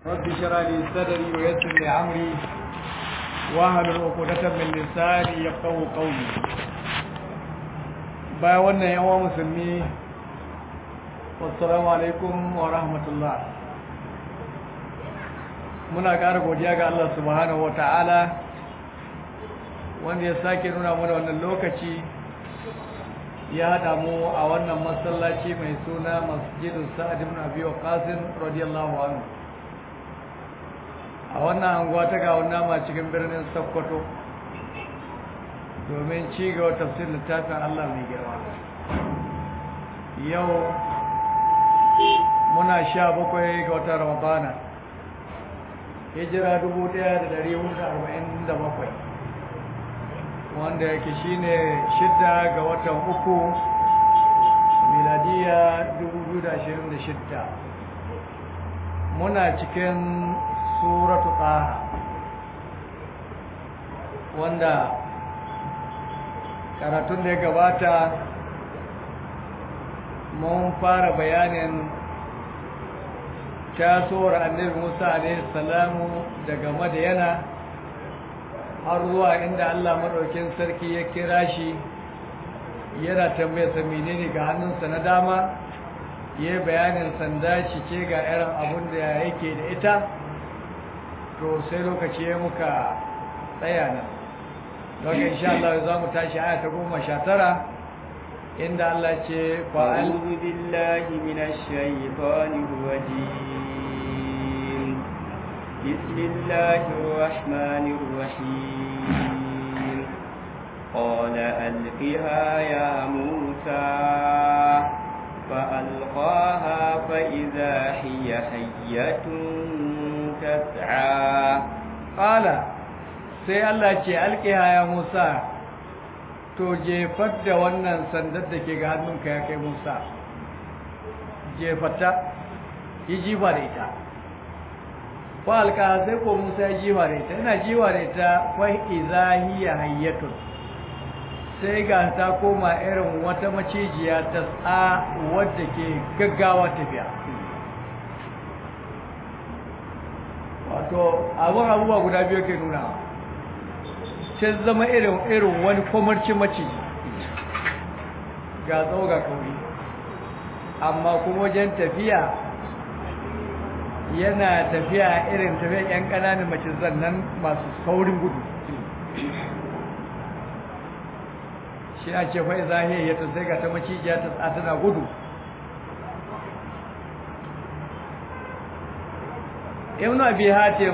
رب اشرح لي صدري ويسر لي امري واحلل عقدة من لساني يفقهوا قولي bayan wannan yawa musulmi wassalamu alaikum wa rahmatullah muna ƙara godiya ga Allah subhanahu wata'ala wanda ya sake nuna mana wannan lokaci ya haɗa mu a wannan masallaci mai suna masjidin sa'ad ibn abi waqas radiyallahu anhu a wannan anguwa ta ga nama cikin birnin Sokoto domin ci gaba tafsirin littafin Allah mai girma yau muna sha bakwai ga watan Ramadana hijira dubu ɗaya da ɗari hudu arba'in da bakwai wanda yake shine shidda ga watan uku miladiya 2026 muna cikin suratu taha wanda karatun da ya gabata mun fara bayanin tasowar annabi musa alaihi salamu daga madayana har zuwa inda Allah maɗaukin sarki ya kira shi yana tambayarsa menene ga hannunsa na dama ya bayanin sanda shi ce ga irin abun da yake da ita to sai lokaci ya muka tsaya nan don insha Allah za mu tashi aya ta goma sha tara inda Allah ce fa'al billahi minash shaitanir rajim بسم الله الرحمن الرحيم قال ألقها يا موسى فألقاها فإذا هي حية تسعى قال sai Allah ce alƙiha ya Musa to jefar da wannan sandar da ke ga hannunka ya kai Musa jefata yi jifa da ita falka sai ko Musa ya jiwa da ita ina jiwa da ita fa izahiya hayyatun sai ga ta koma irin wata macijiya ta tsa wadda ke gaggawa tafiya wato abun abubuwa guda biyu ke nuna ce zama irin irin wani kwamarci maciji ga tsawo ga kauri amma kuma wajen tafiya yana tafiya irin tafiya yan ƙananan mace zannan masu saurin gudu shi a ce fai zahiyar ya sai ga ta macijiya ta tana gudu ibn abi hatim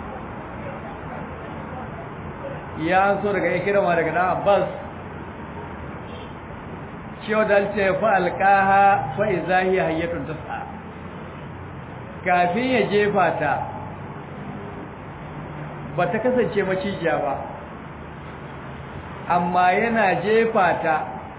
ya so daga ikirama daga dan abbas cewa dalce fa alqaha fa izahiya hayyatun tas'a kafin ya jefa ta ba ta kasance macijiya ba amma yana jefa ta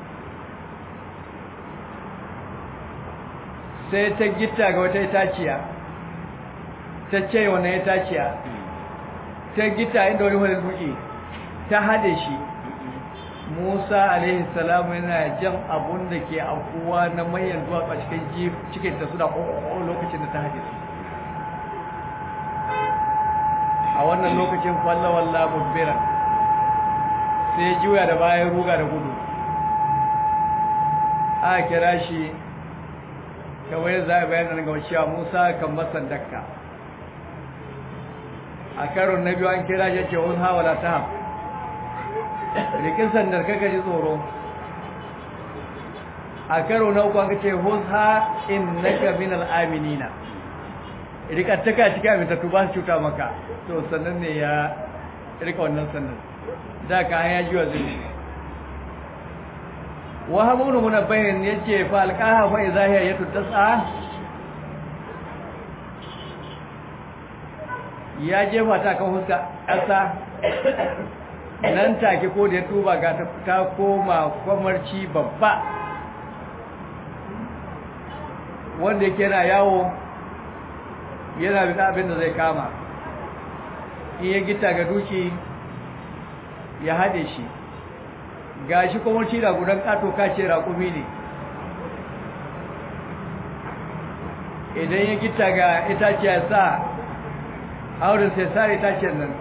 sai ta gita ga wata itaciya ta ce wani itaciya ta gita inda wani wani duki ta hade shi musa alaihi salamu yana jan abun da ke akuwa na mayan zuwa a cikin cikin ta suna ƙoƙo lokacin da ta hade su a wannan lokacin fallawalla mubbiran sai juya da bayan ruga da gudu a kira shi kawai za a bayan daga cewa musa kan masan dakka a karon na biyu an kira shi ce wani hawala ta haf rikin sandar kaka ji tsoro a karo na uku an ce huzha in naka min al'aminina rika taka cikin amintattu ba su cuta maka to sannan ne ya rika wannan sannan da ka hanya jiwa zai wa hamunu munabbahin yace fa alqaha fa izahiya yatu tas'a ya jefa ta kan huska ƙasa nan take ko da ya tuba ga ta koma kwamarci babba wanda yake yana yawo yana bin abin da zai kama in ya gita ga duki ya haɗe shi ga shi kwamarci da gudan ƙato kace raƙumi ne idan ya gita ga itaciya sa auren sai sare itacen nan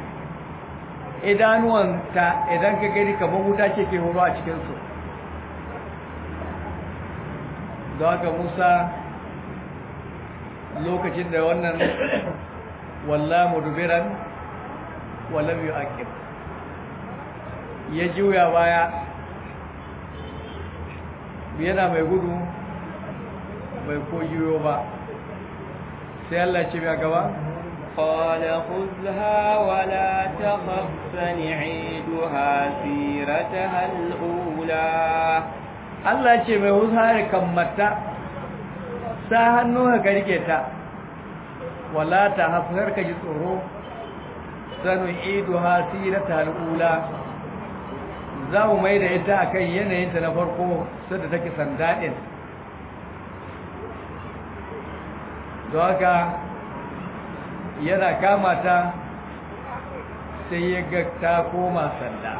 idanuwanta idan ka gani kamar wuta ce ke horo a cikinsu da haka musa lokacin da wannan walla mudubiran walam yu'aqib ya juya baya yana mai gudu bai ko juyo ba sai Allah ce mai gaba قال خذها ولا تخف سنعيدها سيرتها الأولى Allah ce mai wuzari kammata sa hannu ka rike ta wala ta hafar ka ji tsoro sanu idu hasirata al'ula za mu mai da ita akan yanayinta na farko sadda take sandaɗin don haka yana kama ta sai ya ga ta koma sanda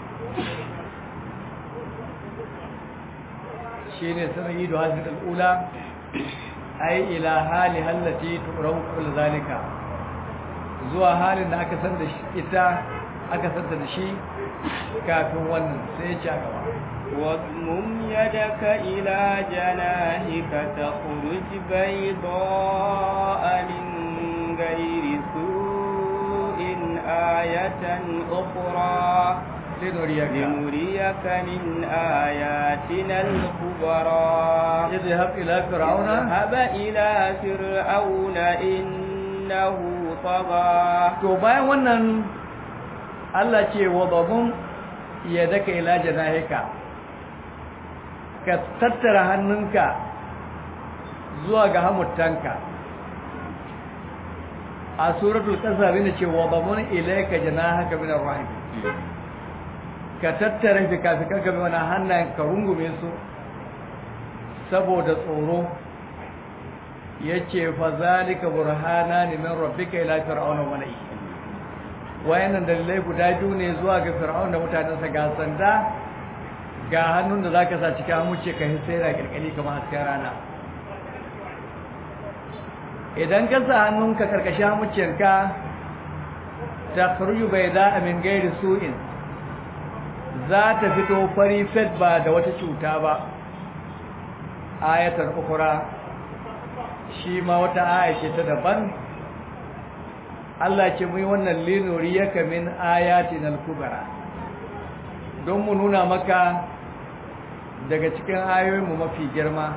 shi ne sanar da hasir al'ula ai ila hali hallati turan kula zalika zuwa halin da aka san da ita aka san da shi kafin wannan sai ya ci a gaba واضمم يدك إلى جناحك تخرج بيضاء من غير سوء آية أخرى لنريك لنريك من آياتنا الكبرى اذهب إلى فرعون اذهب إلى فرعون إنه طغى to bayan wannan Allah ce wa babun yadaka ila janahika ka tattara hannunka zuwa ga hamuttanka a suratul qasas ne ce wa babun ilayka janahaka min ar-rahim ka tattara fikafikanka bi wannan hannayen ka rungume su saboda tsoro yace fa zalika burhanani min rabbika ila fir'auna wa mala'i wayannan dalilai guda biyu ne zuwa ga fir'auna da mutanensa ga sanda ga hannun da zaka sa cikin hamuce ka hisaira kirkali kamar hasken rana idan ka sa hannunka karkashin hamucenka ta kharuju bayda min gairi su'in za ta fito fari fet ba da wata cuta ba ayatar ukura shi ma wata aya ce ta daban Allah ce mu yi wannan linuriyaka min ayatin al-kubra don mu nuna maka daga cikin ayoyinmu mafi girma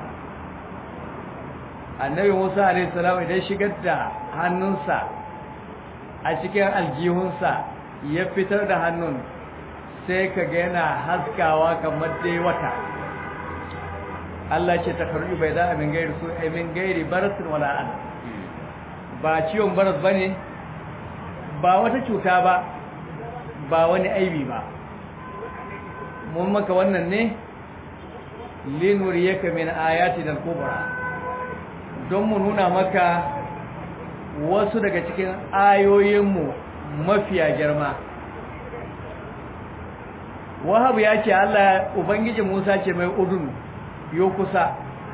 annabi Musa alayhi salam idan shigar da hannunsa a cikin aljihunsa ya fitar da hannun sai ka ga yana haskawa kamar dai wata Allah ce ta karbi bai da min gairi su ai min gairi barasin wala an ba ciwon baras bane ba wata cuta ba ba wani aibi ba mun maka wannan ne linuriyaka min ayati dal kubra don mu nuna maka wasu daga cikin ayoyinmu mafiya girma wahab ya ce Allah ubangiji Musa ce mai udun yo kusa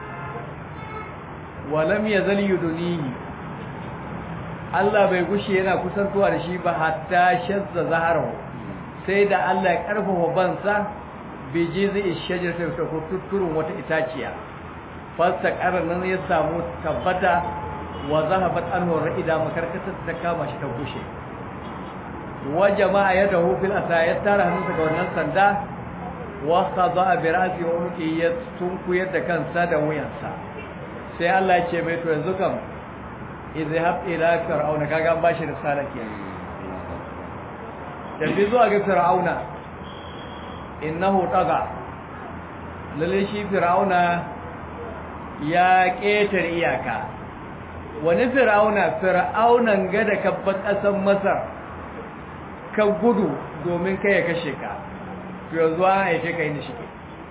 walam yazal yudunihi Allah bai gushe yana kusantuwa da shi ba hatta shazza zaharahu sai da Allah ya karfafa bansa bi jizi shajarta ta kutturun wata itaciya fasta nan ya samu tabbata wa zahabat anhu ra'ida makarkata ta kama shi ta gushe wa jama'a yadahu fil asa ya tara hannunsa ga wannan sanda wa khada bi ra'si wa unqi ya tunkuyar da kansa da wuyansa sai Allah ya ce mai to yanzu kam izhab ila fir'auna kaga an bashi risala kenan tafi zuwa ga fir'auna innahu taga lalle shi fir'auna ya ketar iyaka wani fir'auna fir'aunan ga da kabban kasan masar ka gudu domin kai ya kashe ka to yanzu an aike ka inda shike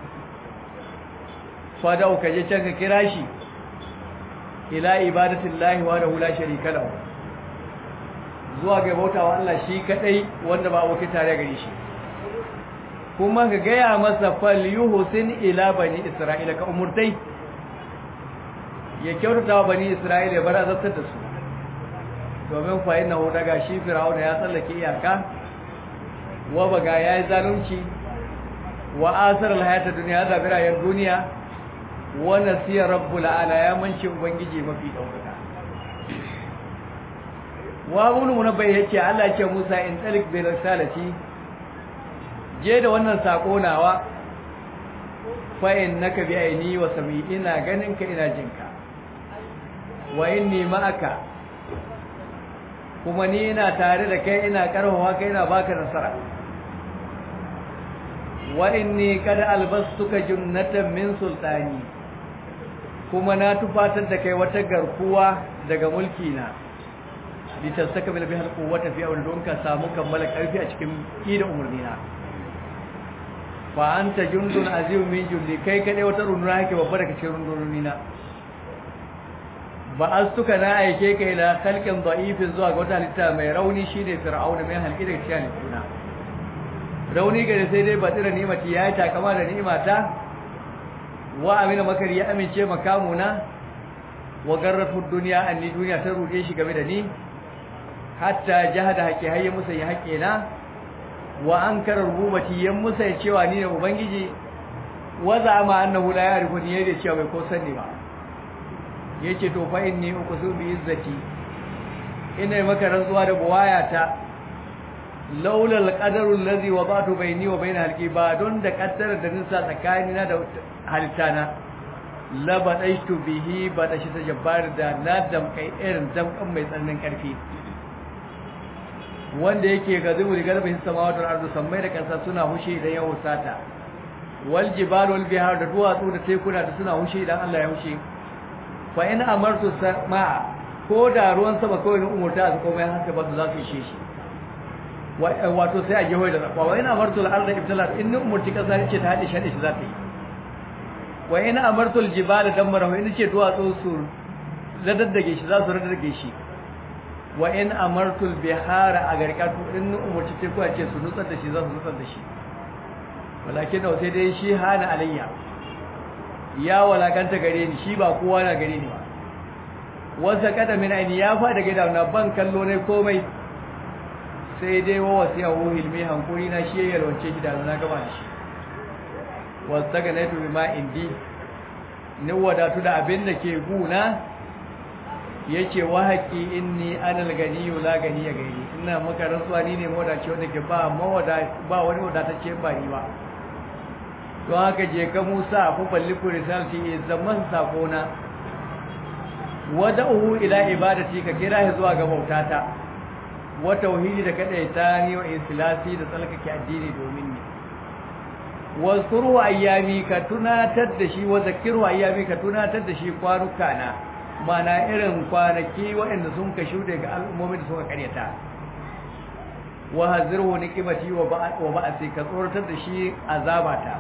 fada ka je can ka kira shi ila ibadatillahi wa la la sharika lahu zuwa ga bautawa Allah shi kadai wanda ba abokin tare gare shi kuma ka gaya masa fal yuhsin ila bani isra'ila ka umurtai ya kyautata wa bani isra'ila bar azabtar da su domin fa innahu daga shi fir'auna ya tsallake iyaka wa baga yayi zalunci wa asar alhayata dunya da birayen duniya wa nasiya rabbul ala ya manci ubangiji mafi daukaka wa ibn munabbai yace Allah ce Musa in talik bi risalati je da wannan sako nawa fa innaka bi aini wa sami ina ganin ka ina jinka wa inni ma'aka kuma ni ina tare da kai ina karfafa kai ina baka nasara wa inni kad albastuka junnatan min sultani kuma na tufatar da kai wata garkuwa daga mulki na litasaka bil bihal quwwata fi awl don ka samu kammala karfi a cikin ida umurnina fa anta jundun azim min jundi kai kade wata runduna yake babba daga cikin rundunina ba astuka na aike kai ila khalqin da'ifin zuwa ga wata halitta mai rauni shine fir'auna mai halki daga cikin halittuna rauni gare sai dai batira ni'mati yayi takama da ni'imata wa amina makari ya amince makamuna wa garratu dunya anni duniya ta rude shi game da ni hatta jahada haƙi hayya musa ya haƙe na wa ankara rububati yan musa ya cewa ni ne ubangiji wa zama annahu la ya'rifu ni yayin cewa bai ko sanni ba yace to fa inni uqsu bi izzati ina maka rantsuwa da buwayata laula alqadaru allazi wada'tu bayni wa bayna halqi ba don da kaddara da nisa tsakanina da halittana la badaitu bihi badashi ta jabbar da na damkai irin damkan mai tsananin karfi wanda yake gazibu da garbahin samawati wal ardu sammai da kansa suna hushe idan ya husata wal jibal wal bihar da duwatsu da tekuna da suna hushe idan Allah ya hushe fa in amartu sama ko da ruwan sama kawai ne umurta su komai haka ba su za su ishe shi wato sai a gehoyi da zakwa wa in amartu al arda ibtalat in ni umurti kasa ne ce ta hade shi shi za ta yi wa in amartu al jibala damara in ce duwatsu su radaddage shi za su radaddage shi wa in amartul bihara a garkatu in umarci teku a ce su nutsar da shi za su nutsar da shi walakin da sai dai shi hana alayya ya walakanta gare ni shi ba kowa na gare ni ba wasa kada min aini ya fa daga dauna ban kallo ne komai sai dai wa wasiya hu hilmi hankuri na shi ya yalwace shi da na gaba shi wasa ga naitu bima indi ni wadatu da abin da ke guna yake wa haƙi inni anal ganiyu la ganiya gairi ina maka rantsuwa ni ne mawadaci wanda ke ba mawada ba wani wadatacce ba ni ba don haka je ka Musa fa balliku risalati zaman sakona wada'uhu ila ibadati ka kira shi zuwa ga bautata wa tauhidi da kadaita ni wa islasi da tsalkake addini domin ni wazkuru ayyami ka tunatar da shi wa zakiru ayyami ka tunatar da shi kwanuka na mana irin kwanaki waɗanda sun ka shuɗe ga al'ummomin da suka karyata wa hazirhu niqimati wa ba'asi ka tsoratar da shi azabata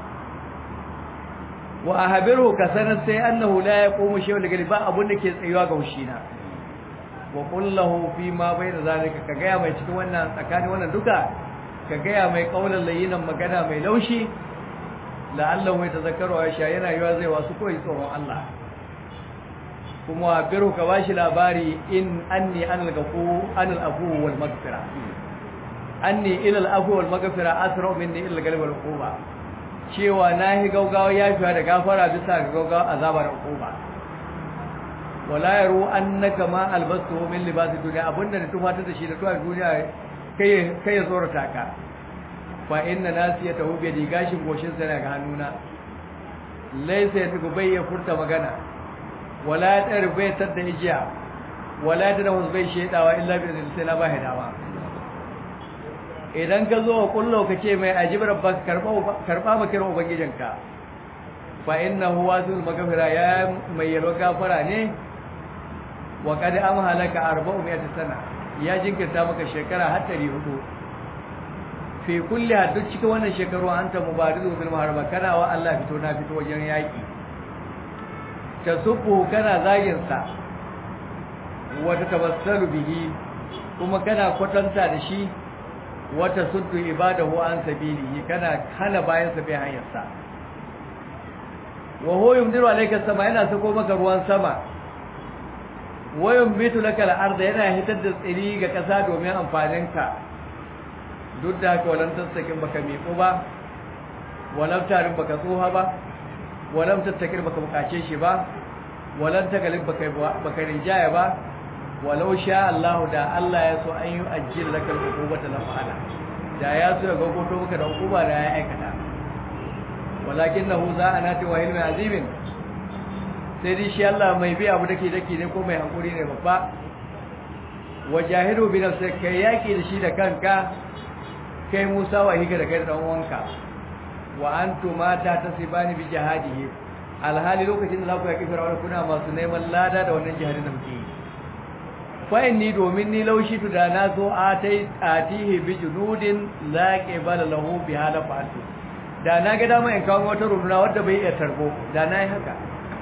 wa ahbiru ka sanar sai annahu la yaqumu shay'un daga ba abun da ke tsayuwa ga hushina wa qul lahu fi ma bayna zalika ka ga mai cikin wannan tsakanin wannan duka ka ga mai kaulan layinan magana mai laushi la'allahu yatazakkaru wa sha yana yiwa zai wasu koyi tsoron Allah kuma biru ka bashi labari in anni anal gafu anal afu wal maghfira anni ila al afu wal maghfira asra minni ila al galb wal uquba cewa nahi gaugawa yafiwa da gafara bisa ga gaugawa azaba da uquba wala yaru annaka ma albastu min libasi dunya abunda da tufata da shi da tuwa duniya kai kai tsorata ka fa inna nasiyatahu bi digashin goshin sa ga hannuna laysa yatubu bai ya furta magana wala ya tsere bai tadda ijiya wala ya tada wasu bai shaidawa illa bi izinin sai na ba hidawa idan ka zo wa kullo ka ce mai ajib rabbaka karba karba makirin ubangijinka fa innahu wasul magfira ya mai yalwa gafara ne wa qad amhalaka 400 sana ya jinkirta maka shekara har 400 fi kulli haddu cikin wannan shekaru anta mubarizu bil muharaba kana wa Allah fito na fito wajen yaki tasubbu kana zagin sa wata tabassalu bihi kuma kana kwatanta da shi wata suddu ibadahu an sabilihi kana hana bayan sa bai hanyar sa wa huwa yumdiru alayka sama yana sako maka ruwan sama wayan bitu laka al-ard yana hitar da tsiri ga kasa domin amfaninka duk da haka walan tastakin baka miƙo ba walam tarin baka tsoha ba walam tattakir baka bukace shi ba walan tagalib baka baka rinjaya ba walau sha Allah da Allah ya so an yi ajiyar laka al-uqubata la fa'ala da ya so ya gogoto maka da hukuma da ya aikata walakinahu za'anati wa ilmi azimin sai dai shi Allah mai bi abu dake dake ne ko mai hankuri ne babba wajahidu bi nafsika kai yaki da shi da kanka kai Musa wa hika da kai da dan uwanka wa antuma ta tasibani bi jihadihi alhali lokacin da zaku yaki fir'auna kuna masu neman lada da wannan jihadin da muke yi fa inni domin ni laushi tu da na zo atai atihi bi junudin la qibala lahu bi hala fa'atu da na ga dama in kawo wata runduna wadda bai iya tarbo da na yi haka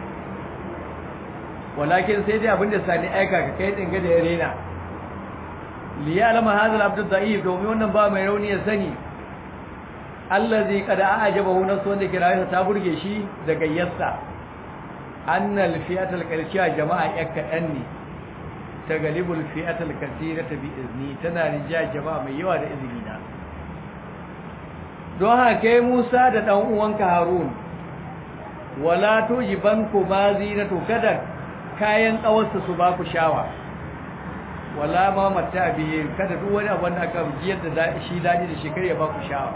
walakin sai dai abinda sani aika ka kai dinga da yarena li ya'lama hadha al-abd da'if domin wannan ba mai rauni ya sani allazi qad a'jabahu nasu wanda kirayen ta burge shi da gayyarsa annal fi'atul qalciya jama'a yakka dan ne ta galibul fi'atul kathirata bi izni tana rija jama'a mai yawa da izini na don haka Musa da dan uwanka Harun wala tujibanku ma zinatu kada kayan kawarsa su ba ku shawa wala ma mata bihi kada duk wani abu da aka jiyar da shi dadi da shekar ya ba ku shawa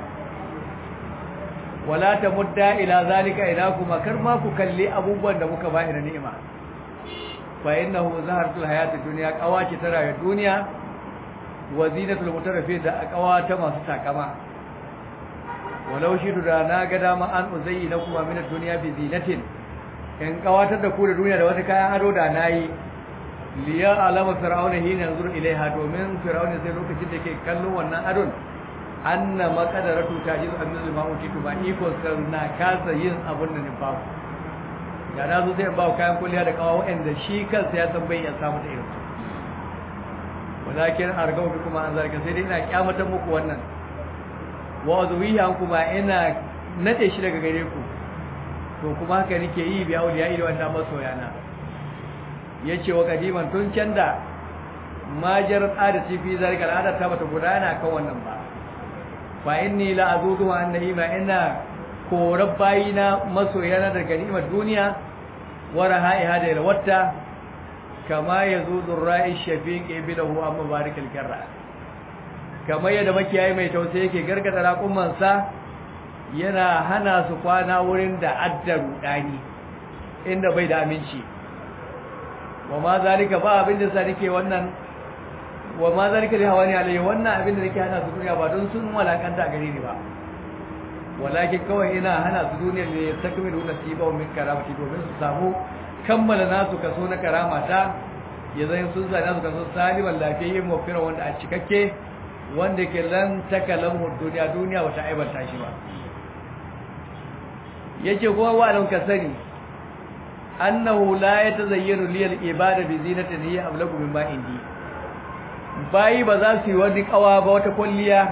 wala tamudda ila zalika ila kuma kar ma ku kalli abubuwan da muka ba ina ni'ima fa innahu zaharatul hayatid dunya qawaci ta rayuwar duniya wa zinatul mutaraffi da qawata masu takama walau shi da na ga dama an uzayi na kuma min duniya bi zinatin in kawatar da ku da duniya da wata kayan ado da nayi liya alama fir'auna hina yanzur ilaiha domin fir'auna sai lokacin da ke kallon wannan adon anna maqadaratu tajiz amil ma'uti to ba iko na kasa yin abun da ne ba da na zo sai ba kayan kulliya da kawo wanda shi kansa ya san bai ya samu da irin walakin argau kuma an zarga sai dai ina kyamata muku wannan wa zuwiya kuma ina nade shi daga gare ku to kuma haka nake yi biya auliya ila wanda masoyana yace wa kadiman tun can da majar adati fi zalika al'ada ta bata gudana kan wannan ba fa inni la azudu an na'ima ina korar bayina masoyana daga ni'imar duniya wa rahaiha da yalwata kama yazudu ra'i shafiqi bilahu amma barikal karra kamar yadda makiyayi mai tausayi yake gargada raƙumansa yana hana su kwana wurin da addaru ɗani inda bai da aminci wa ma zalika ba abin da sa nake wannan wa ma zalika da hawani alayhi wannan abin da nake hana su duniya ba don sun walakanta gare ni ba walakin kawai ina hana su duniya ne takmilu nasiba min karamati domin su samu kammala nasu kaso na karamata ya zai sun zana su kaso saliman lafiyayyen mafira wanda a cikakke wanda ke lan takalan duniya duniya wata aibanta shi ba yake kuma wa'alan ka sani annahu la yatazayyanu li al-ibada bi zinatin hiya ablagu mimma indi bayi ba za su yi wani kawa ba wata kulliya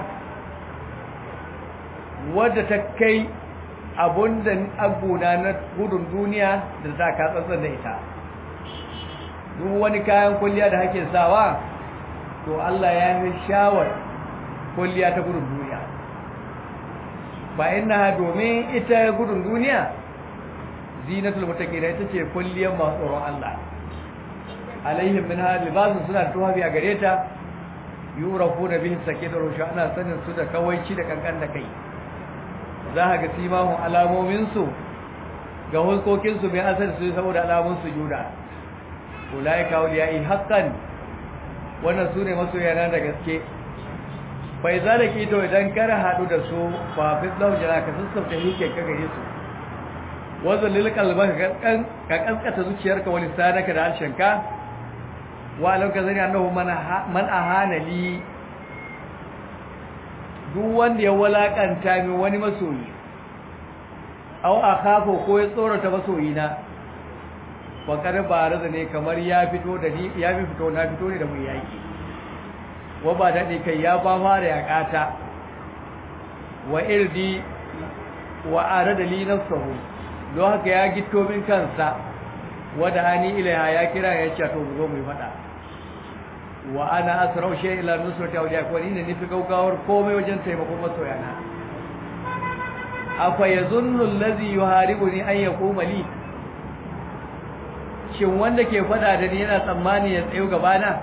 wadda ta kai abunda abuna na gudun duniya da ta ka tsantsan da ita duk wani kayan kulliya da hake sawa to Allah ya yi shawar kulliya ta gudun duniya ba ina domin ita gudun duniya zinatul muttaqina ita ce kulliyar masu tsoron Allah alaihim min hal libasun suna tuhabi a gare ta yurafu da bihin sake da rusha ana sanin su da kawaici da kankan da kai za ka ga simahun alamomin su ga hulkokin su mai asali su saboda alamun su juda ulai ka yi haqqan wannan sune masoyana da gaske bai za da kito idan kar haɗu da su ba fi zaujana ka sassauta hike ka gare su wanzan lilkalba ka kaskata zuciyarka wani sadaka da harshenka wa alam ka zani annahu man ahana li duk wanda ya walakanta min wani masoyi aw akhafu ko ya tsorata masoyina wa kar baraza ne kamar ya fito da ni ya fito na fito ne da mu yaki wa ba daɗe kai ya ba fara ya ƙata wa irdi wa ara da li nafsahu don haka ya gito min kansa wada ani ilaiha ya kira ya ce to zo mu fada wa ana asrau shay ila nusrati awliya ko ni ne nufi gaugawar komai wajen taimakon masoyana afa yazunnu allazi yuharibuni an yaquma li shin wanda ke fada da ni yana tsammani ya tsayo gabana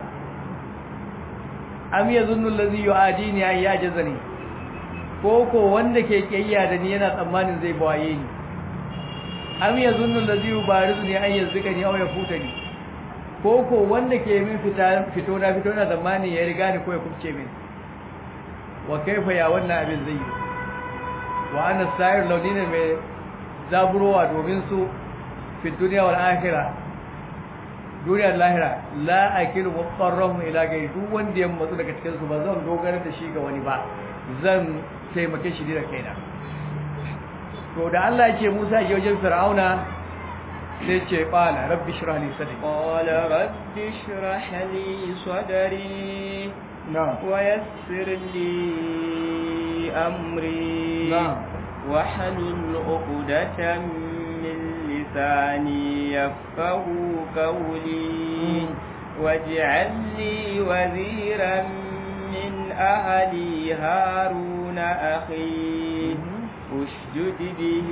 am yazunnu allazi yuadini an yajzani ko ko wanda ke kiyaya da ni yana tsammanin zai bawaye ni am yazunnu allazi yubarizuni an yazkani aw yafutani ko ko wanda ke min fita fito na fito na tsammani ya riga ni ko ya kubce min wa kaifa ya wannan abin zai yi wa ana sayar launi ne mai zaburowa domin su fi duniya wal akhirah duniya da lahira la akilu muqarrahu ila gai duk wanda ya matsu daga cikin su ba zan dogara da shi ga wani ba zan taimake shi da kaina to da Allah ya ce Musa ya wajen Fir'auna sai ce qala rabbi shrah li sadri qala rabbi shrah li sadri na'am wa yassir li amri na'am wa halul 'uqdatan min lisani yafqahu qawli waj'al li waziran min ahli haruna akhi اشدد به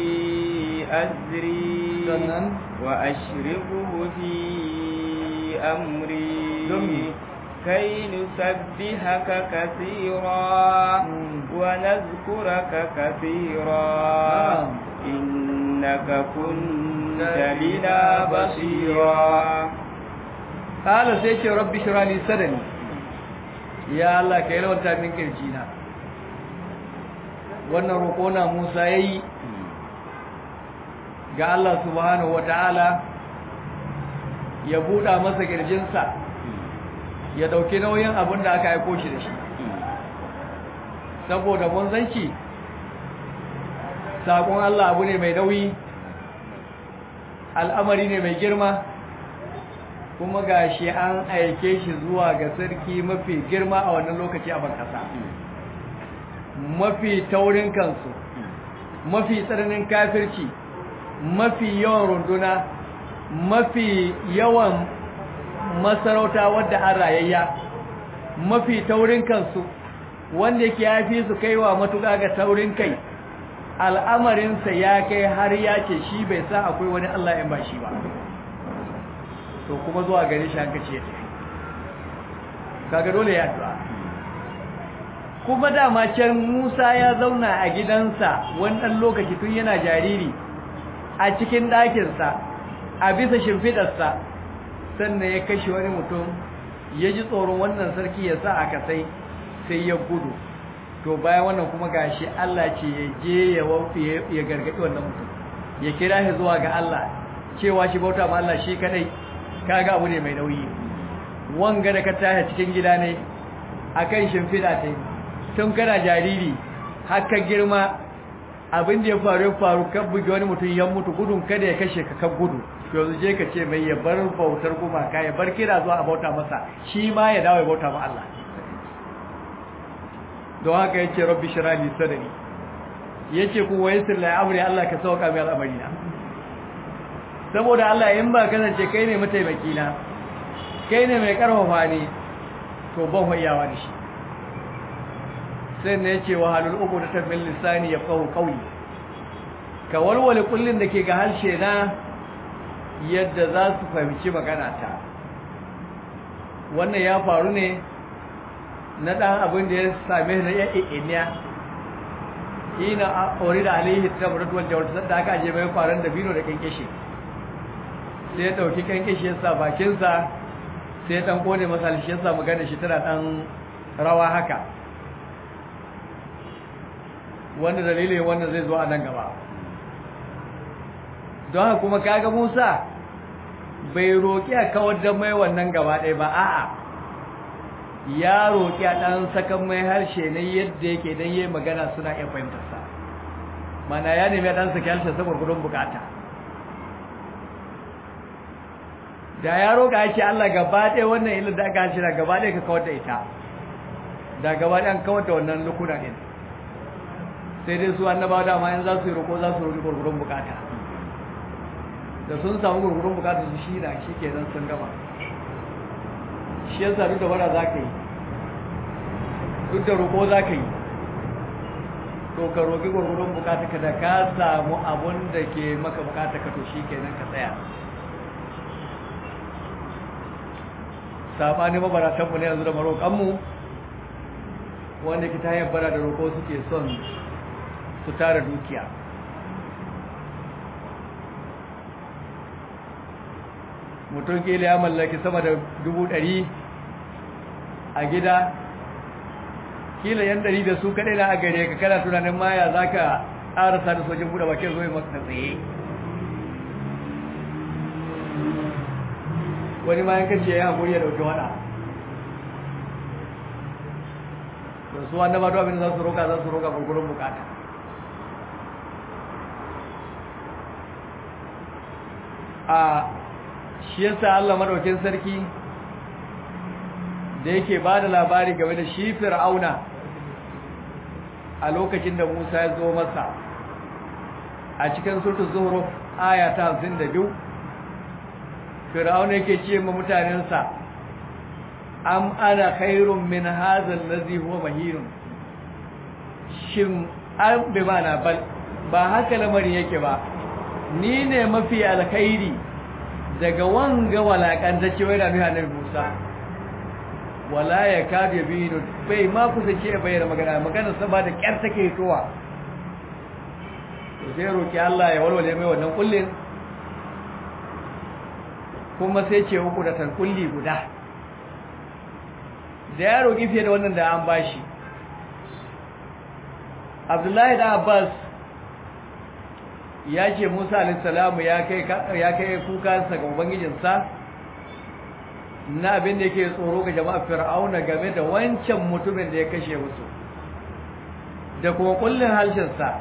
أزري وأشركه في أمري كي نسبحك كثيرا ونذكرك كثيرا إنك كنت بنا بصيرا قال سيدي ربي شرع لي صدري يا الله كيلو انت من كرجينا wannan roƙo na Musa yayi ga Allah subhanahu wataala ya buɗa masa kirjinsa ya dauki nauyin abin da aka aiko shi da shi saboda mun zanci sakon Allah abu ne mai nauyi al'amari ne mai girma kuma gashi an aike shi zuwa ga sarki mafi girma a wannan lokaci a bankasa mafi taurin kansu mafi tsananin kafirci mafi yawan runduna mafi yawan masarauta wadda an rayayya mafi taurin kansu wanda yake yafi su kaiwa matuƙa ga taurin kai al'amarinsa ya kai har ya ce shi bai sa akwai wani Allah in ba shi ba to kuma zuwa gare shi hanka ce kaga dole ya addu'a kuma dama can Musa ya zauna a gidansa wani ɗan lokaci tun yana jariri a cikin ɗakinsa a bisa shimfiɗarsa sannan ya kashe wani mutum ya ji tsoron wannan sarki ya sa aka sai sai ya gudu to bayan wannan kuma gashi Allah ce ya je ya wafi ya gargaɗi wannan mutum ya kira shi zuwa ga Allah cewa shi bauta ma Allah shi kadai kaga abu ne mai nauyi wanga da ka tashi cikin gida ne akan shimfiɗa ta tun kana jariri haka girma abin da ya faru ya faru kan buge wani mutum ya mutu gudun kada ya kashe ka kan gudu to yanzu je ka ce mai ya bar bautar gumaka ya bar kira zuwa a bauta masa shi ma ya dawo ya bauta ma Allah don haka yace rabbi shrah li sadri yace ku waysir la amri Allah ka sauka mai al'amari na saboda Allah in ba kasance kai ne mataimaki na kai ne mai karfafa ni to ban hoyawa da shi sai ne ce wa halul uku da tafin lisani ya kawo kauli ka walwale kullun da ke ga harshe na yadda za su fahimci magana ta wannan ya faru ne na ɗan abin da ya same na ya ƙiƙiniya ina a ori da alihi ta mutu wanda wata da aka aje mai faran da bino da ƙanƙashe sai ya ɗauki ƙanƙashe ya sa bakinsa sai ya ɗan ƙone masa halishi ya sa magana shi tana ɗan rawa haka wanda dalilin wanda zai zo a nan gaba don haka kuma kaga Musa bai roƙi a kawar da mai wannan gaba ɗaya ba a'a ya roƙi a ɗan sakan mai harshe ne yadda yake don yi magana suna iya fahimtarsa mana ya nemi a ɗan saki harshe saboda gudun bukata da ya roƙa ya ce Allah gaba ɗaya wannan ilin da aka harshe na gaba ɗaya ka kawar da ita da gaba ɗaya an kawar da wannan lukuna ɗin sai dai su annaba dama in za su yi roƙo za su roƙi gurgurun bukata da sun samu gurgurun bukatar su shi na shi kenan sun gama shi yasa duk da wara za ka yi duk da roƙo za ka yi to ka roƙi gurgurun bukatar ka da ka samu abun da ke maka bukatar ka to shi kenan ka tsaya saɓani mabaratanmu ne yanzu da maroƙanmu wanda ki ta hanyar bara da roƙo suke son su tara dukiya mutum kila ya mallaki sama da dubu ɗari a gida kila yan ɗari da su kaɗai na a gare ka kana tunanin maya za ka ƙarasa da sojin buɗe bakin zoye masu tsaye wani ma yankan ce ya haƙuri ya ɗauki waɗa da su wanda ba abin da za su roƙa za su roƙa gurgurun bukata a shi yasa Allah madaukin sarki da yake ba da labari game da shi fir'auna a lokacin da Musa ya zo masa a cikin surtu zuhruf aya ta 52 fir'auna yake ce ma mutanensa am ana khairun min hadha allazi huwa mahirun shin an bi mana bal ba haka lamarin yake ba ni ne mafi alkhairi daga wanga walakantacce wai da nuna annabi Musa wala ya kadu yabinu bai ma kusa ce bayyana magana magana sa ba da kyar take towa to sai roki Allah ya walwale mai wannan kullin kuma sai ce uku da kulli guda da ya roki fiye da wannan da an bashi Abdullahi da Abbas ya ce Musa alisalamu ya kai kukansa ga Ubangijinsa na abin da yake tsoro ga jama'a fir'auna game da wancan mutumin da ya kashe musu da kuma kullin harshensa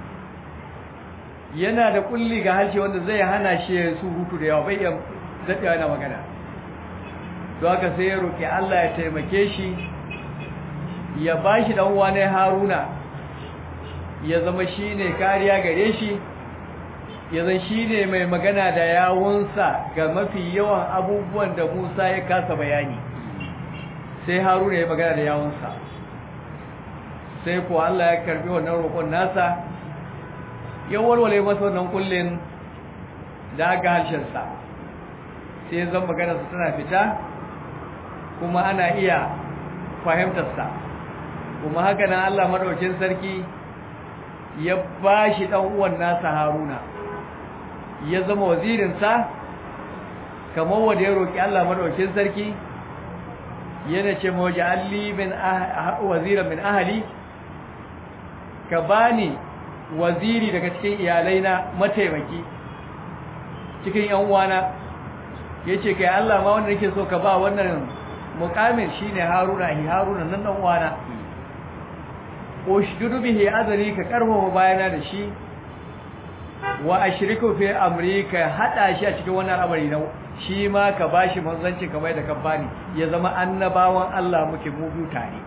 yana da kulli ga harshe wanda zai hana shi ya surutu da yawa bai iya daɗewa na magana don haka sai ya roƙi Allah ya taimake shi ya ba shi uwa ne haruna ya zama shi ne kariya gare shi ya zan shi ne mai magana da yawunsa ga mafi yawan abubuwan da Musa ya kasa bayani sai Haruna ya magana da yawunsa sai ko Allah ya karbi wannan roƙon nasa ya walwale masa wannan kullin da aka harshensa sai zan magana su tana fita kuma ana iya fahimtarsa kuma haka nan Allah madaukin sarki ya bashi dan uwan nasa Haruna ya zama wazirinsa kamar wanda ya roƙi Allah madaukakin sarki yana ce ma waje alli min waziran min ahli ka bani waziri daga cikin iyalaina mataimaki cikin yan uwana yace kai Allah ma wanda nake so ka ba wannan mukamin shine Haruna hi Haruna nan dan uwana ushdudu bihi azri ka karfafa bayana da shi wa ashriku fi amrika hada shi a cikin wannan al'amari na shi ma ka bashi manzanci kamar da ka bani ya zama annabawan Allah muke mu biyu tare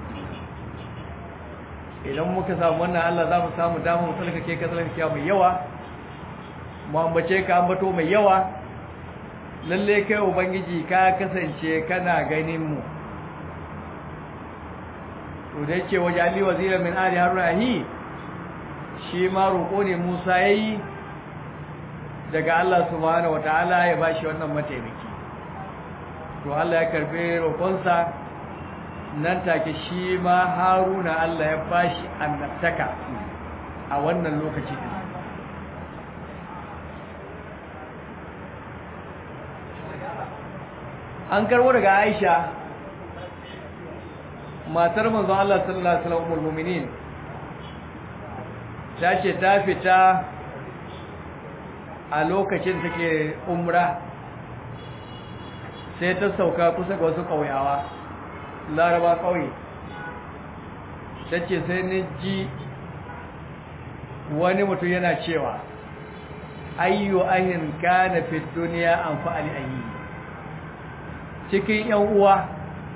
idan muka samu wannan Allah za mu samu damar mu tsalkake ka tsalkake mai yawa mu ambace ka ambato mai yawa lalle kai ubangiji ka kasance kana ganin mu to da yake waje Ali wazira min ali haruna shi ma roƙo ne Musa yayi daga Allah subhanahu wataala ya bashi wannan mataimaki to Allah ya karbe roƙonsa nan take shi ma Haruna Allah ya bashi annabtaka a wannan lokaci din an karbo daga Aisha matar manzon Allah sallallahu alaihi wasallam mu'minin ta ce ta fita a lokacin take umra sai ta sauka kusa ga wasu ƙauyawa laraba ƙauye ta ce sai ni ji wani mutum yana cewa ayyu ahin kana fi duniya an fa'ali ayi cikin yan uwa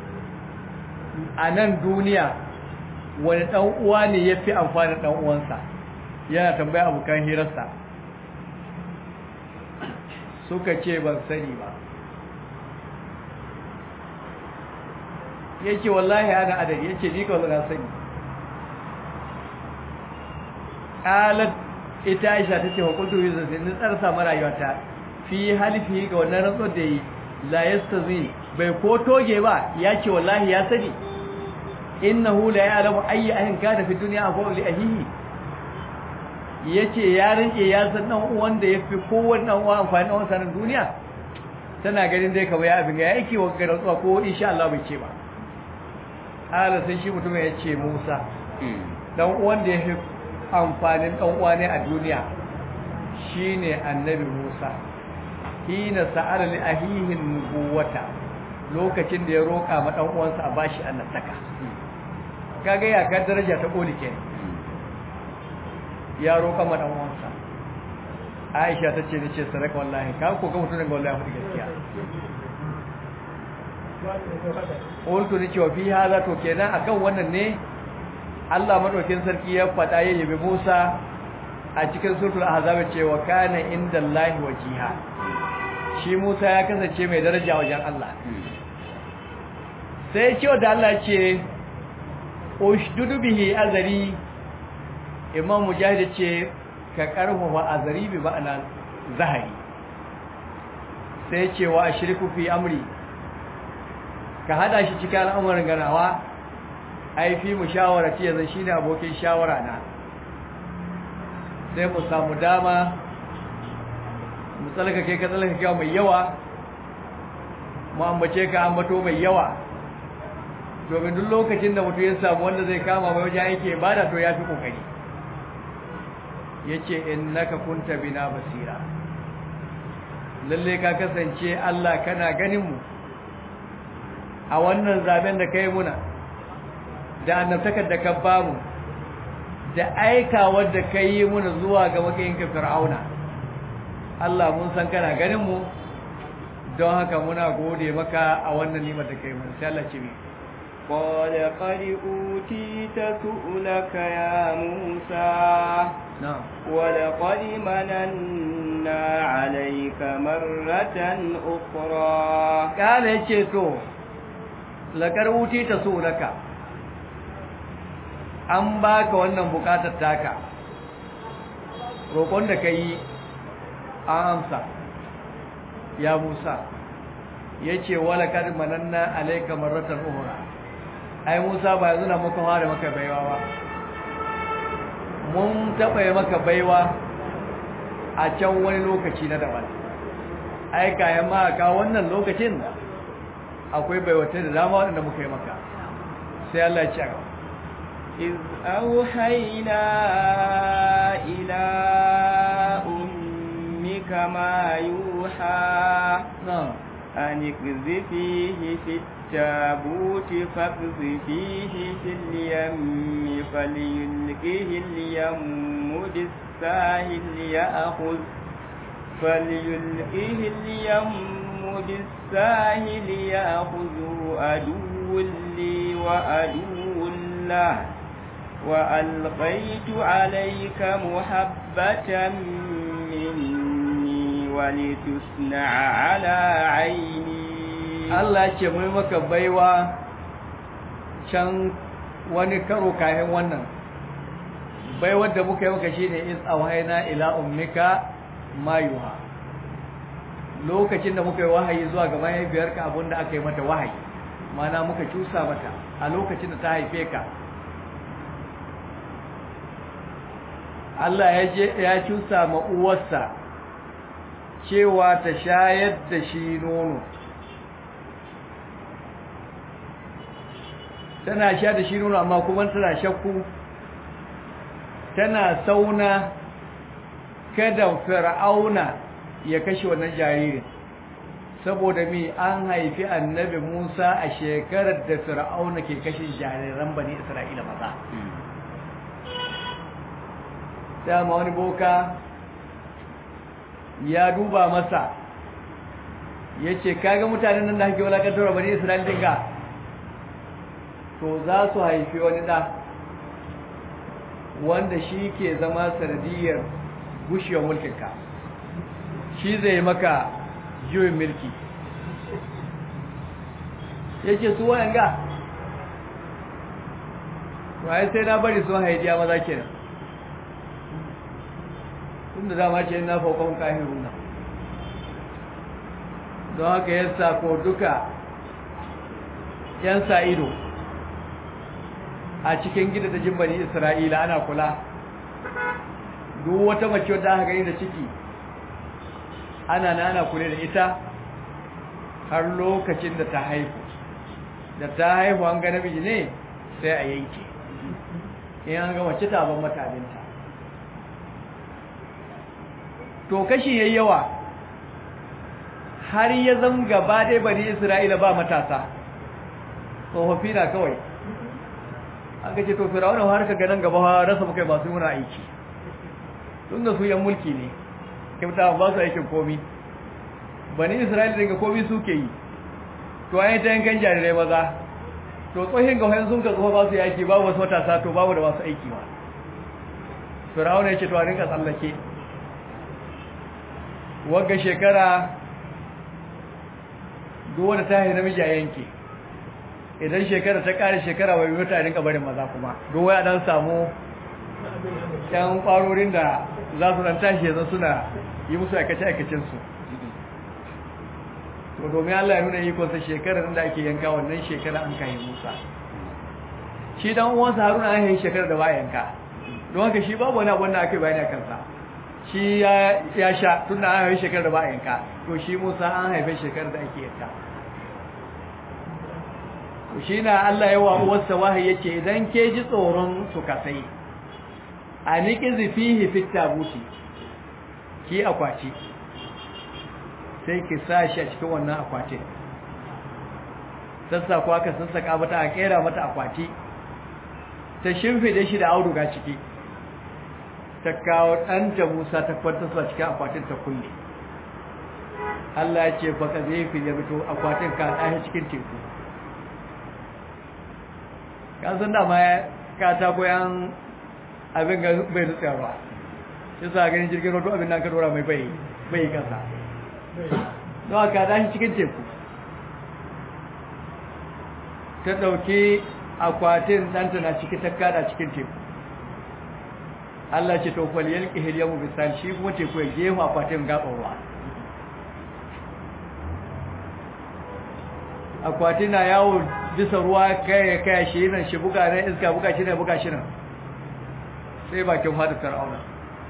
a nan duniya wani ɗan uwa ne ya fi amfani ɗan uwansa yana tambaya abokan hirarsa suka ce ban sani ba yake wallahi ana adadi yake ni kawai na sani qalat ita Aisha tace wa qultu bi zai ni tsarsa marayuwata fi halifi ga wannan rantsuwar da yi la yastazi bai ko toge ba yace wallahi ya sani innahu la ya'lamu ayyi ahin kana fi dunya afu li ahihi yace ya rinke ya san dan uwan da yafi kowanne uwa amfani dan sanin duniya tana ganin dai kawai abin ya yake wa rantsuwa ko insha Allah bai ce ba ala sai shi mutum ya ce Musa dan uwan da yafi amfanin dan uwa ne a duniya shine annabi Musa hina sa'ala li ahihi nubuwata lokacin da ya roka ma dan uwansa a bashi annabtaka kaga ya ka daraja ta koli ke ya roka ma dan uwansa Aisha ta ce nace sadaka wallahi ka ko ga mutum ga wallahi faɗi gaskiya Qultu ni cewa fi hada to kenan akan wannan ne Allah madaukin sarki ya faɗa ya yabi Musa a cikin suratul ahzab cewa kana indallahi wajiha shi Musa ya kasance mai daraja wajen Allah sai cewa da Allah ce ushdudu bihi azari imam mujahid ce ka karfafa azari bi ma'ana zahari sai ce wa ashriku fi amri ka hada shi cikin al'amarin ganawa ai fi mushawarati yanzu shine abokin shawara na sai mu samu dama mu tsalaka kai ka tsalaka kai mai yawa mu ambace ka ambato mai yawa domin duk lokacin da mutum ya samu wanda zai kama mai wajen aiki ibada to ya fi kokari yace innaka kunta bina basira lalle ka kasance Allah kana ganin mu a wannan zaben da kai muna da annabtakar da ka bamu da aikawar da kai yi muna zuwa ga makayinka fir'auna Allah mun san kana ganin mu don haka muna gode maka a wannan nimar da kai mun sai Allah ce mi قال قد أوتيت سؤلك يا موسى نعم ولقد مننا عليك مرة أخرى قال yace to lakar wuti ta su'ulaka an baka wannan bukatar taka roƙon da kai an amsa ya Musa yace wala kad mananna alayka marratan ukhra ai Musa ba yanzu na maka fara maka baiwa ba mun taɓa yi maka baiwa a can wani lokaci na daban ai kayan ma ka wannan lokacin akwai baiwata da dama waɗanda muka yi maka sai Allah ya ci a إذ أوحينا إلى أمك ما يوحى نعم أن اقذفيه في التابوت فاقذفيه في اليم فليلقه اليم بالساهل يأخذ فليلقه اليم بالساهل يأخذه عدو لي وعدو له وألقيت عليك محبة مني ولتصنع على عيني Allah ce mai maka baiwa can wani karo kayan wannan baiwar da muka yi maka shine is awhayna ila ummika mayuha lokacin da muka yi wahayi zuwa ga mahaifiyarka abinda aka yi mata wahayi mana muka cusa mata a lokacin da ta haife ka Allah ya je ya cusa ma uwarsa cewa ta shayar da shi nono tana sha da shi nono amma kuma tana shakku tana sauna kada fir'auna ya kashe wannan jaririn saboda mi an haifi annabi Musa a shekarar da fir'auna ke kashe jariran bani Isra'ila maza dama wani boka ya duba masa ya ce kaga mutanen nan da hake walakantar bani Isra'ila dinga to za su haifi wani ɗa wanda shi ke zama sanadiyar gushewar mulkinka shi zai maka juyin mulki ya ce su wayan ga waye sai na bari sun haidiya maza kenan tun da dama ce na faukon kahirun nan don haka ya ko duka yan sa ido a cikin gida da jimbani isra'ila ana kula duk wata mace wadda aka gani da ciki ana na ana kula da ita har lokacin da ta haihu da ta haihu an ga namiji ne sai a yanke in an ga mace ta ban mataninta to kashi yayi yawa har ya zama gaba dai bari isra'ila ba matasa tsofaffi na kawai aka ce to firawuna har ka ganin gaba rasa muka masu muna aiki tun da su yan mulki ne kyauta ba su aikin komi bani isra'ila daga komi suke yi to an yi ta yankan jarirai maza to tsohin gawayen sun ka tsofa ba su yaki babu wasu matasa to babu da masu aiki ba firawuna ya ce to a rinka tsallake wagga shekara duk wanda ta yi namiji a yanke idan shekara ta kare shekara bai mutu a rinka barin maza kuma duk waya dan samu yan kwarorin da za su dan tashi yanzu suna yi musu aikace-aikacin su to domin Allah ya nuna ikonsa shekarar da ake yanka wannan shekara an kai Musa shi dan uwansa Haruna an yi shekarar da ba yanka don haka shi babu wani abu da ake bayani a kansa shi ya sha tun da an haife shekarar da ba a yanka to shi musa an haife shekarar da ake yanka to shi na allah yawa uwarsa wahayi ya ce idan ke ji tsoron su kasai a niki zifihi fitta buti ki akwati sai ki sa shi a cikin wannan akwatin sassa kuwa ka sassaka mata a kera mata akwati ta shimfide shi da auduga ciki ta kawo ɗanta Musa ta kwanta su a cikin akwatin ta kulle. Allah ya ce baka zai fi ya fito akwatin ka ɗaya cikin teku. Ka san dama ya kata koyan abin ga bai nutsa ba. Shi sa ganin jirgin roto abin nan ka dora mai bai bai kasa. Don ka ɗaya cikin teku. Ta ɗauki akwatin ɗanta na ciki ta kada cikin teku. Allah ce to fal yalqi hilyamu bisal shi kuma ce ko gefa akwatin gaban ruwa akwatin na yawo bisa ruwa kai kai shi nan shi buga nan iska buga shi nan buga shi nan sai bakin hadu fir'auna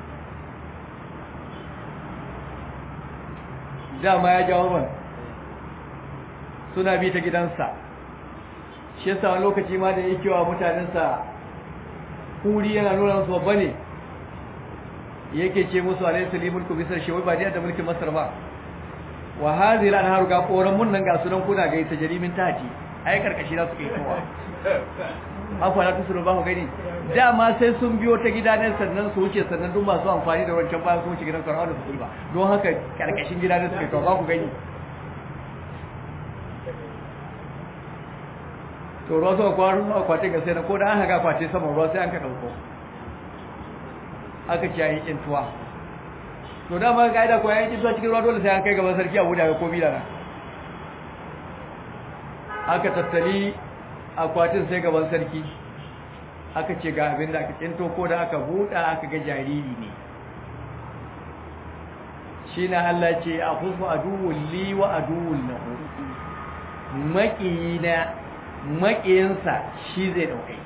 dama ya jawo man suna bi ta gidansa shi yasa wani lokaci ma da yake wa mutanensa kuri yana nuna musu babba ne yake ce musu alayhi salimul ku bisar shi wai ba da mulkin masar ba wa hadhihi al-anharu ga koran mun nan ga sunan kuna ga ita jarimin taji ai karkashi za su kai kowa afa la tusuru ba ku gani dama sai sun biyo ta gida ne sannan su wuce sannan duk masu amfani da wancan bayan su wuce gidan Fir'auna su ba don haka karkashin gida ne su kai ba ku gani to ruwa suka kwaro akwatin ga sai na ko da an haga akwati saman ruwa sai an ka ɗauko aka ce yayin kintuwa to da ma ga ko yayin kintuwa cikin ruwa dole sai an kai gaban sarki abu da ga komi da aka tattali akwatin sai gaban sarki aka ce ga abin da aka kinto ko da aka buɗa aka ga jariri ne shi na Allah ce a fusu aduwul li wa aduwul lahu maƙiyina maƙiyinsa shi zai ɗaukai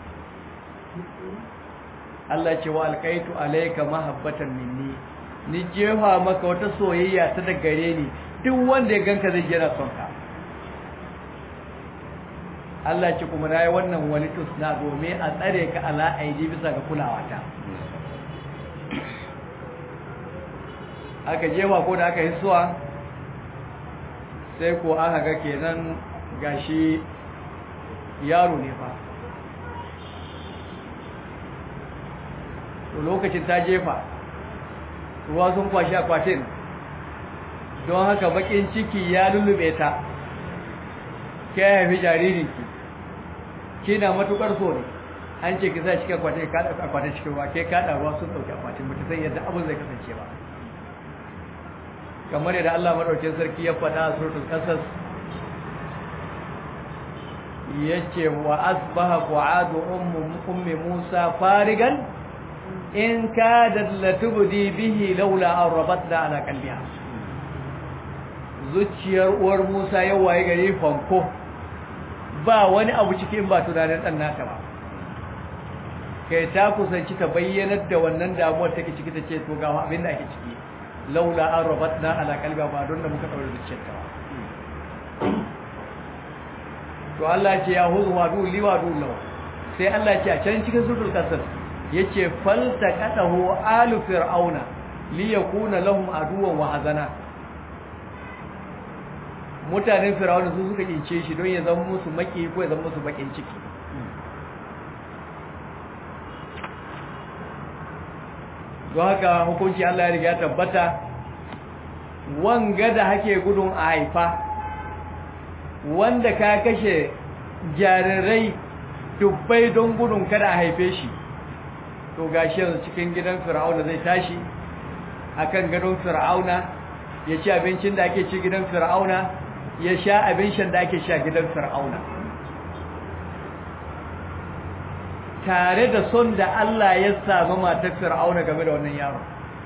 Allah ce wa alkaitu alaika mahabbatan minni ni jefa maka wata soyayya ta da gare ni duk wanda ya ganka zai jira son ka Allah ce kuma nayi wannan wani tusna domin a tsare ka ala aidi bisa ga kulawa ta aka jefa ko da aka yi suwa sai ko aka ga kenan gashi yaro ne fa to lokacin ta jefa ruwa sun kwashi akwatin don haka bakin ciki ya lullube ta ke haifi jaririnki kina matukar so ne an ce ki sa cikin akwatin ka ɗauka akwatin cikin ruwa ke kaɗa ruwa sun ɗauki akwatin ba ta san yadda abin zai kasance ba kamar yadda Allah madaukakin sarki ya faɗa a suratul qasas yace wa asbaha qu'adu ummi Musa farigan in kadat latubdi bihi laula an rabatna ala qalbiha zuciyar uwar Musa ya waye gare fanko ba wani abu cikin ba tunanin dan nata ba kai ta kusanci ta bayyanar da wannan damuwar take ciki ta ce to ga abin da ake ciki laula an rabatna ala qalbiha ba don da muka daure zuciyarta ba to Allah ce ya huzu wa duli wa dullo sai Allah ce a can cikin suratul qasas yace faltaqatahu alu fir'auna li yakuna lahum aduwwan wa hazana mutanen fir'auna su suka kince shi don ya zama musu maki ko ya zama musu bakin ciki don haka hukunci Allah ya riga ya tabbata wanga da hake gudun a haifa wanda ka kashe jarirai dubbai don gudun kada a haife shi to gashi yanzu cikin gidan fir'auna zai tashi akan gadon fir'auna ya ci abincin da ake ci gidan fir'auna ya sha abincin da ake sha gidan fir'auna tare da son da Allah ya sami matar fir'auna game da wannan yaron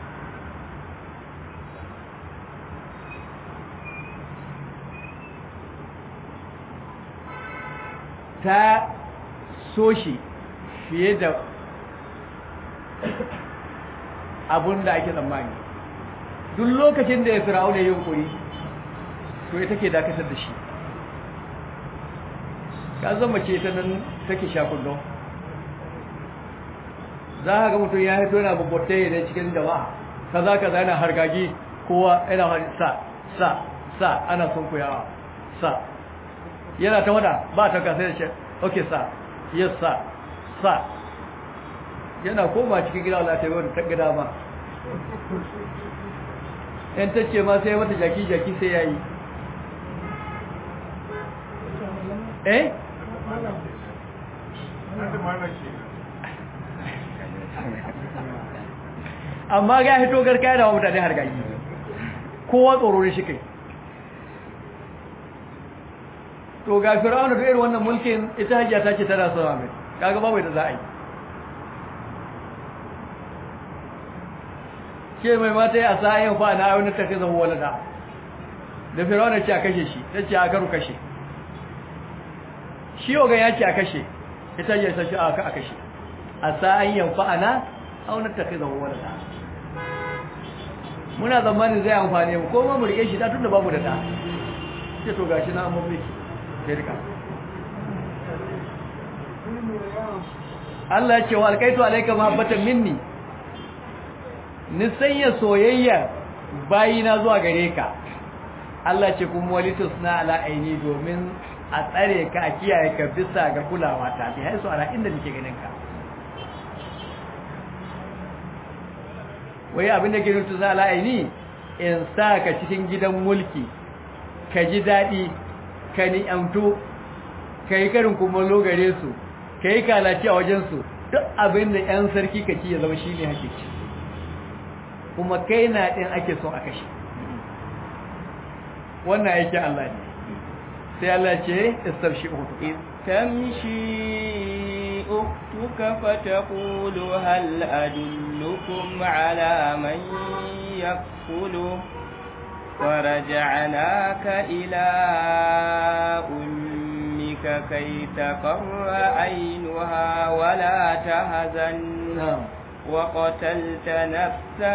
ta so shi fiye da abun da ake tsammani duk lokacin da ya fir'auna ya yunkuri to ita ke dakatar da shi ka zama ce ta nan take shakullo za a ga mutum ya haito yana babbatta ne cikin jama'a kaza kaza yana hargagi kowa yana sa sa sa ana sun kuyawa sa yana ta wada ba ta kasa da ce ok sa yes sa sa yana koma cikin gida wala ta yi wadda ta gida ba yan ta ce ma sai wata jaki jaki sai ya yi eh amma ga hito garka da mutane har gagi kowa tsoro ne shi kai to ga fir'auna da irin wannan mulkin ita hajiya ta ce tana son mai kaga babu da za a yi ce mai mata a sa'ayin fa na wani tafi zama walada da fir'auna ce a kashe shi ta ce a karu kashe shi ogan ya ce a kashe ita hajiya ta ce a kashe a sa'ayin fa na a wani tafi zama walada muna zamanin zai amfani mu ko ma mu rike shi da tun da babu da ta ce to gashi na amma miki shirka Allah ya ce wa alkaitu alayka mahabbatan minni ni sanya soyayya bayina zuwa gare ka Allah ce kuma walitus na ala aini domin a tsare ka a kiyaye ka bisa ga kulawa ta bi haisu ala inda nake ganin ka wai abin da ke nutu za ala aini in sa ka cikin gidan mulki ka ji daɗi ka ni'amtu ka yi karin kumallo gare su ka yi kalaci a wajensu duk abin da 'yan sarki ka ci ya zama shi ne hakiki kuma kai na ɗin ake son a kashe wannan aikin Allah ne sai Allah ce istamshi uku تمشي أختك فتقول هل أدلكم على من يكفله ورجعناك إلى أمك كي تقر عينها ولا تهزن وقتلت نفسا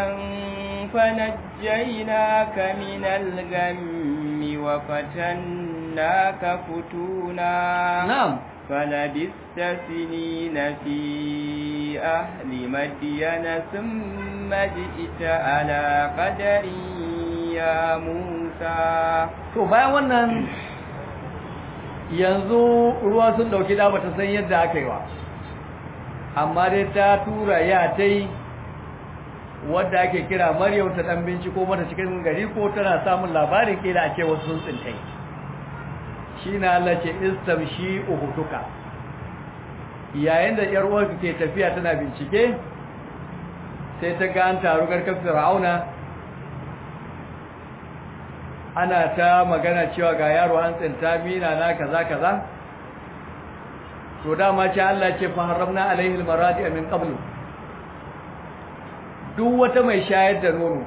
فنجيناك من الغم وفتناك فتونا نعم فلبثت سنين في أهل مدين ثم جئت على قدر يا موسى to bayan wannan yanzu ruwa sun dauki da bata san yadda aka yi wa amma dai ta tura ya tai wadda ake kira Maryam ta dan binciko mata cikin gari ko tana samun labarin kila a ce wasu sun tsintai shi na Allah ce istamshi uhutuka yayin da yar uwarka ke tafiya tana bincike sai ta ga an taru garkar Fir'auna ana ta magana cewa ga yaro an tsinta mina na kaza kaza to dama ce Allah ce fa haramna alaihi almaradi min qablu duk wata mai shayar da nono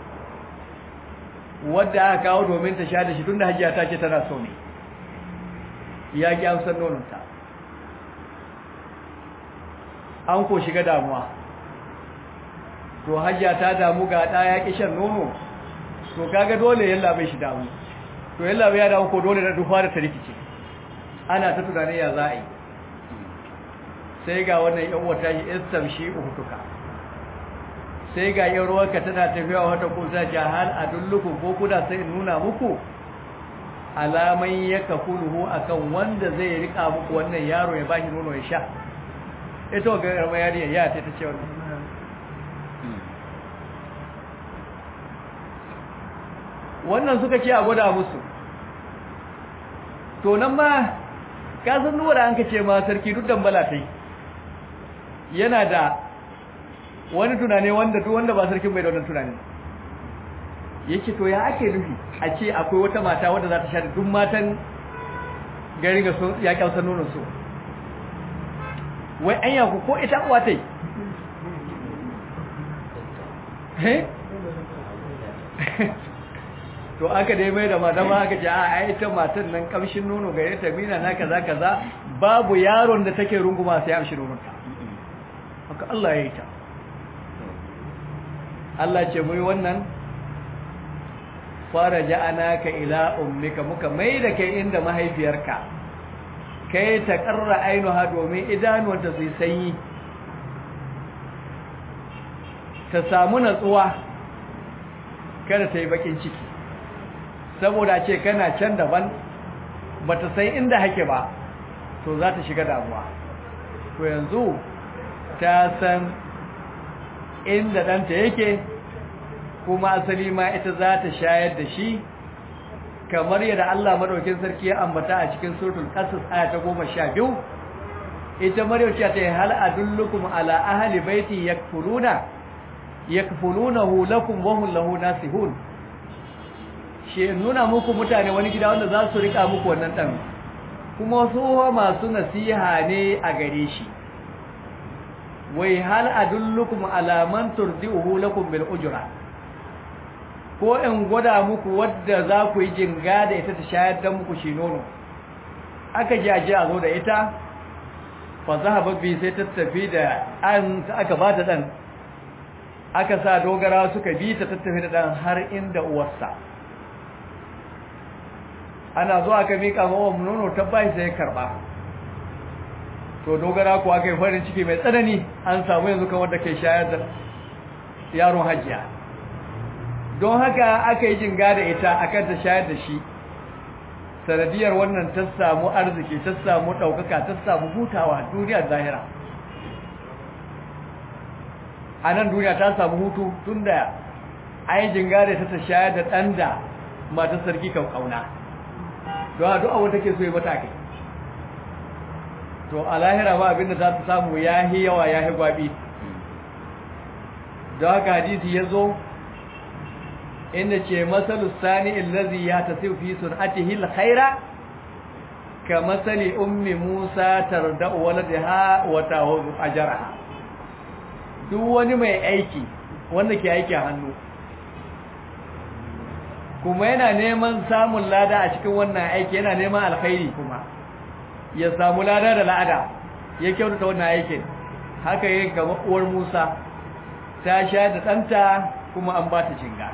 wadda aka kawo domin ta sha da shi tunda hajiya ta ce tana so ne ya ki amsar nononta an ko shiga damuwa to hajiya ta damu ga ɗa ya ƙi shan nono to kaga dole yalla bai shi damu to yalla bai ya damu ko dole na dufa da ta rikice ana ta tunanin ya za a yi sai ga wannan yan wata shi istam shi uhutuka sai ga yan ruwanka tana tafiya wata kusa jahal a dulluku ko kuna sai nuna muku alaman ya kafuluhu akan wanda zai rika muku wannan yaro ya bashi nono ya sha ita ga garma yariya ya ta ce wannan wannan suka ce a gwada musu to nan ma ka san nuwa da an ka ce ma sarki duk dambala ta yi yana da wani tunani wanda duk wanda ba sarkin bai da wannan tunani yake to ya ake nufi a ce akwai wata mata wadda za ta sha duk matan gari ga sun ya kyauta nonon su wai an yaku ko ita uwa ta yi to aka dai mai da mata ma aka ce a ita matan nan kamshin nono gare ta mina na kaza kaza babu yaron da take runguma sai amshi nononta haka Allah ya yi ta Allah ce mu yi wannan fara ja'anaka ila ummika muka mai da kai inda mahaifiyarka kai ta karra ainuha domin idanuwanta su yi sanyi ta samu natsuwa kada ta yi bakin ciki saboda ce kana can daban ba ta san inda hake ba to za ta shiga damuwa to yanzu ta san inda ɗanta yake kuma asali ma ita za ta shayar da shi kamar yadda Allah madaukin sarki ya ambata a cikin suratul qasas aya ta 12 ita maryam ce ta hal adullukum ala ahli baiti yakfuluna yakfulunahu lakum wa hum lahu nasihun shi nuna muku mutane wani gida wanda za su rika muku wannan dan kuma su masu nasiha ne a gare shi wai hal adullukum ala man turdi'uhu lakum bil ujra ko in gwada muku wadda za ku yi jinga da ita ta shayar da muku shi nono aka ji aje a zo da ita fa zahaba bi sai ta tafi da an aka ba ta dan aka sa dogara suka bi ta tattafi da dan har inda uwarsa ana zuwa aka mika mawa nono ta bai sai karba to dogara kuwa kai farin ciki mai tsanani an samu yanzu kan wanda ke shayar da yaron hajiya don haka aka yi jinga da ita akan ta shayar da shi sanadiyar wannan ta samu arziki ta samu ɗaukaka ta samu hutawa duniya zahira a nan duniya ta samu hutu tun da an yi jinga da ta ta shayar da ɗan da mata sarki kan ƙauna don a du'a wata ke so yi mata kai to a lahira ba abinda za ta samu ya yi yawa ya yi gwabi da haka hadisi ya zo inda ce masalu sani illazi ya ta fi sun'atihi alkhaira ka masali ummi musa tarda'u waladaha wa tahudu ajraha duk wani mai aiki wanda ke aiki a hannu kuma yana neman samun lada a cikin wannan aiki yana neman alkhairi kuma ya samu lada da la'ada ya kyautata wannan aikin haka yin kamar uwar Musa ta sha da ɗanta kuma an ba ta jinga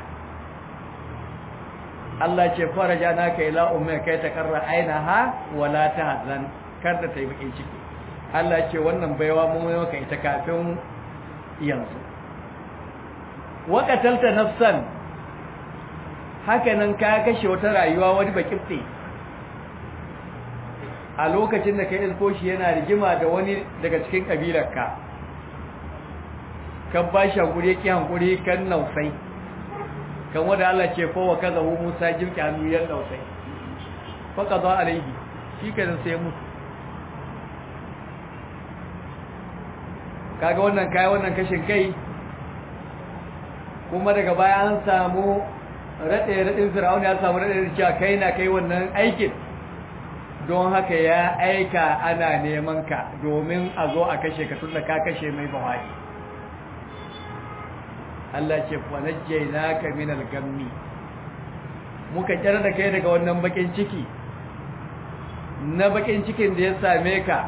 Allah ce faraja naka ila umma kai ta karra ainaha wala tahzan kar da ta yi bakin ciki Allah ce wannan baiwa mun yi maka ita kafin yanzu wa qatalta nafsan haka nan ka kashe wata rayuwa wani bakifte a lokacin da ka isko shi yana rigima da wani daga cikin kabilarka kan ba shi hankuri yake hankuri kan nausai kan wanda Allah ce fa wa kaza hu Musa jimki hannu yan nausai fa qada alaihi shi kan sai mutu kaga wannan kai wannan kashin kai kuma daga baya an samu raɗe raɗin fir'auna ya samu raɗe cewa kai na kai wannan aikin don haka ya aika ana neman ka domin a zo a kashe ka tun da ka kashe mai bawai Allah ce kwanajjai ka min al-gammi muka kyar da kai daga wannan bakin ciki na bakin cikin da ya same ka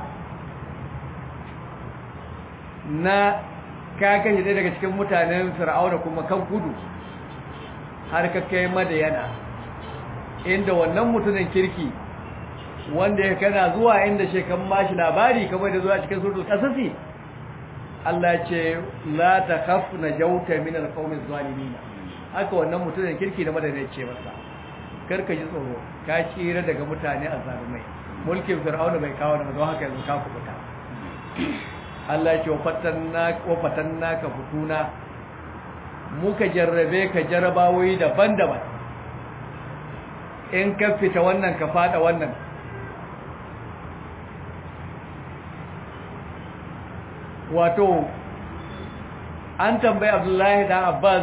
na ka kashe ɗaya daga cikin mutanen fir'auna kuma kan gudu har ka kai madayana inda wannan mutumin kirki wanda ya kana zuwa inda shekan mashi labari kamar da zuwa cikin surtul kasasi Allah ce la takhaf najauta min alqawmi zalimin haka wannan mutumin kirki da madayana ce masa karka ji tsoro ka tsira daga mutane azzalumai mulkin fir'auna bai kawo da don haka yanzu ka kubuta Allah ce wa fatanna ka fituna muka jarrabe ka jarrabawoyi daban-daban in ka fita wannan ka fada wannan wato an tambayi abdullahi da abbas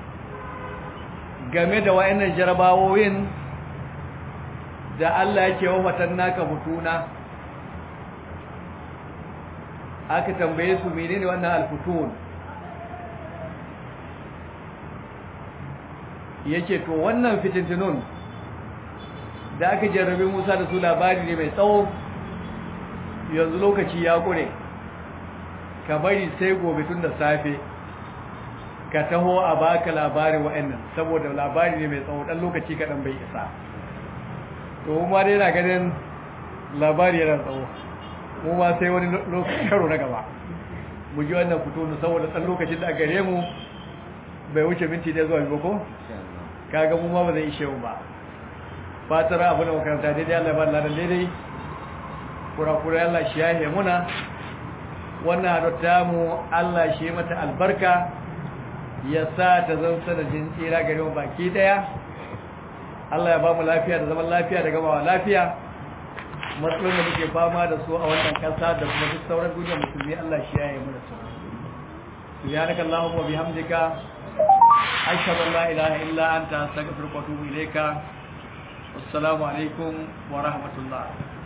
game da wa'annan jarrabawoyin da Allah ya ce wa fatanna ka fituna aka tambaye su menene wannan alfutun yake to wannan fitintunun da aka jarrabe Musa da su labari ne mai tsawo yanzu lokaci ya kure ka bari sai gobe tun da safe ka taho a baka labarin wa'annan saboda labari ne mai tsawo dan lokaci kaɗan bai isa to ma dai na ganin labari yana tsawo mu ma sai wani karo na gaba mu ji wannan fito ne saboda ɗan lokacin da a gare mu bai wuce minti ɗaya zuwa biyu ko kaga mu ma ba zai ishe mu ba fatar abu da makaranta daidai Allah ba ladan daidai kura-kura Allah shi yahe muna wannan haɗuta mu Allah shi mata albarka ya sa ta zan sanadin tsira gare mu baki ɗaya Allah ya ba mu lafiya da zaman lafiya da gamawa lafiya matsalolin da muke fama da su a wannan kasa da kuma duk sauran duniyar musulmi Allah shi yayi mana su subhanaka allahumma wa bihamdika ashhadu an la ilaha illa anta astaghfiruka wa atubu ilayka assalamu alaikum wa rahmatullah